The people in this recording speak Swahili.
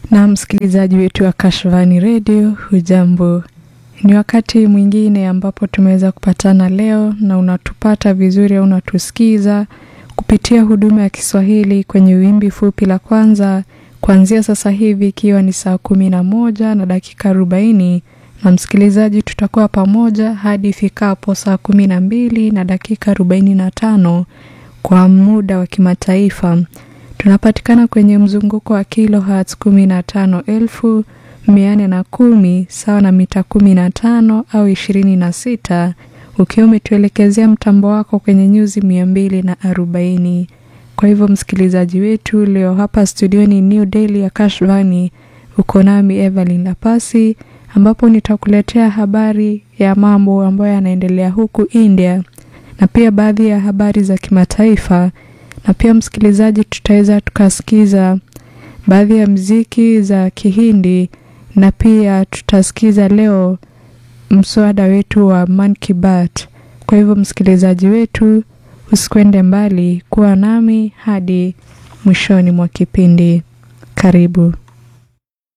Na msikilizaji wetu wa Kashfani Radio, hujambo? Ni wakati mwingine ambapo tumeweza kupatana leo na unatupata vizuri au unatusikiza kupitia huduma ya Kiswahili kwenye wimbi fupi la kwanza kuanzia sasa hivi ikiwa ni saa kumi na moja na dakika arobaini na msikilizaji, tutakuwa pamoja hadi ifikapo saa kumi na mbili na dakika arobaini na tano kwa muda wa kimataifa. Tunapatikana kwenye mzunguko wa kilohertz kumi na tano elfu mia nne na kumi sawa na mita kumi na tano au ishirini na sita ukiwa umetuelekezea mtambo wako kwenye nyuzi mia mbili na arobaini. Kwa hivyo msikilizaji wetu, leo hapa studioni New Delhi ya Kashvani uko nami Evelyn Lapasi, ambapo nitakuletea habari ya mambo ambayo yanaendelea huku India na pia baadhi ya habari za kimataifa, na pia msikilizaji, tutaweza tukasikiza baadhi ya mziki za Kihindi na pia tutasikiza leo mswada wetu wa Man Ki Baat. Kwa hivyo msikilizaji wetu, usikwende mbali, kuwa nami hadi mwishoni mwa kipindi. Karibu.